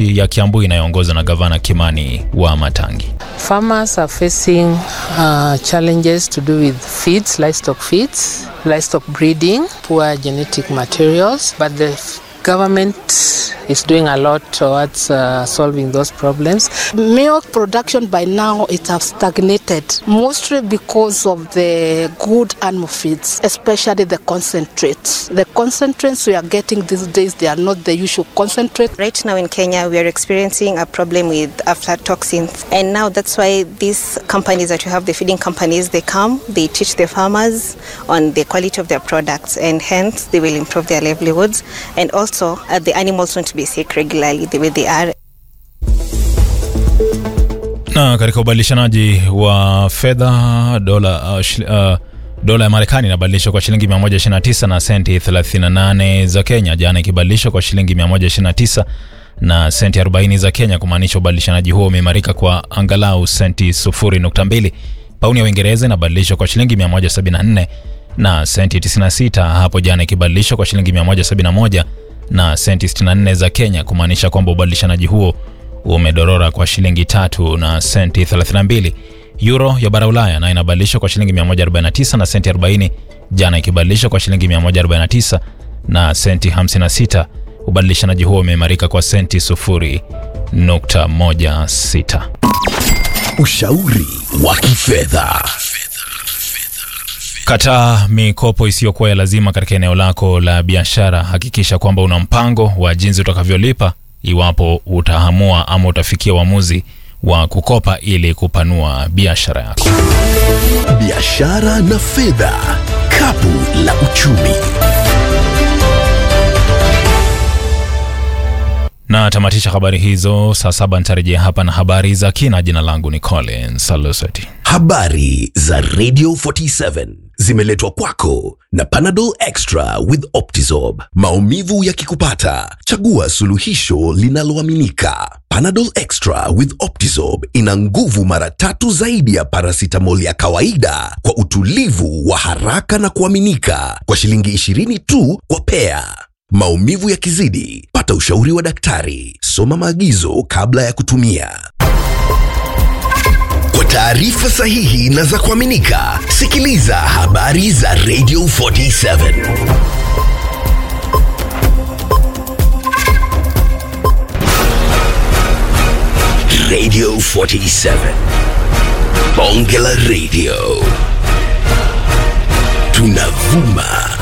kaunti ya Kiambu inayoongozwa na gavana Kimani wa Matangi. Farmers are facing uh, challenges to do with feeds, livestock feeds, livestock breeding, poor genetic materials, but the government is doing a lot towards uh, solving those problems. Milk production by now it has stagnated mostly because of the good animal feeds, especially the concentrates. The concentrates we are getting these days they are not the usual concentrate. Right now in Kenya we are experiencing a problem with aflatoxins and now that's why these companies that you have the feeding companies they come they teach the farmers on the quality of their products and hence they will improve their livelihoods and also uh, the animals won't be sick regularly the way they are Na katika ubadilishanaji wa fedha dola uh, shil, uh, dola ya Marekani inabadilishwa kwa shilingi 129 na senti 38 za Kenya, jana ikibadilishwa kwa shilingi 129 na senti 40 za Kenya, kumaanisha ubadilishanaji huo umeimarika kwa angalau senti 0.2. Pauni ya Uingereza inabadilishwa kwa shilingi 174 na senti 96 hapo jana, ikibadilishwa kwa shilingi 171 na senti 64 za Kenya, kumaanisha kwamba ubadilishanaji huo umedorora kwa shilingi tatu na senti 32. Euro ya bara Ulaya nayo inabadilishwa kwa shilingi 149 na senti 40, jana ikibadilishwa kwa shilingi 149 na senti 56. Ubadilishanaji huo umeimarika kwa senti 0.16. Ushauri wa kifedha. Kataa mikopo isiyokuwa ya lazima katika eneo lako la biashara. Hakikisha kwamba una mpango wa jinsi utakavyolipa iwapo utahamua ama utafikia uamuzi wa kukopa ili kupanua biashara yako. Biashara na fedha, kapu la uchumi. Na tamatisha habari hizo saa saba. Nitarejea hapa na habari za kina. Jina langu ni Collins Saluseti. Habari za Radio 47 zimeletwa kwako na Panadol Extra with Optizorb. Maumivu yakikupata, chagua suluhisho linaloaminika. Panadol Extra with Optizorb ina nguvu mara tatu zaidi ya paracetamol ya kawaida kwa utulivu wa haraka na kuaminika kwa shilingi 20 tu kwa pea. Maumivu yakizidi, pata ushauri wa daktari. Soma maagizo kabla ya kutumia. Kwa taarifa sahihi na za kuaminika, sikiliza habari za Radio 47. Radio 47. Bonge la Radio. Tunavuma